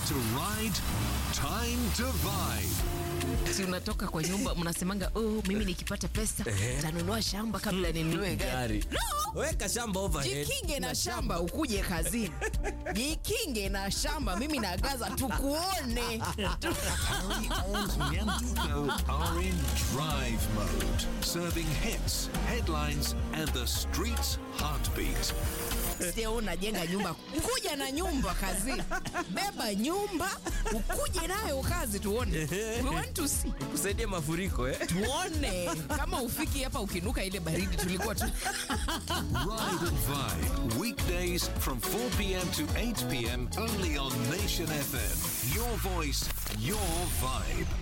to ride, time to vibe. si unatoka kwa nyumba mnasemanga oh, mimi nikipata pesa tanunua shamba kabla ninunue gari Gari. Weka shamba overhead. jikinge na shamba ukuje kazini jikinge na shamba mimi nagaza tukuone Harry and Nyanduko are in drive mode, serving hits, headlines, and the street's heartbeat. sio unajenga nyumba kuja na nyumba kazini beba nyumba ukuje nayo kazi tuone we want to see Kusaidia mafuriko eh? tuone kama ufiki hapa ukinuka ile baridi tulikuwa tu Ride and Vibe, weekdays from 4 p.m. to 8 p.m. only on Nation FM. Your voice, your vibe.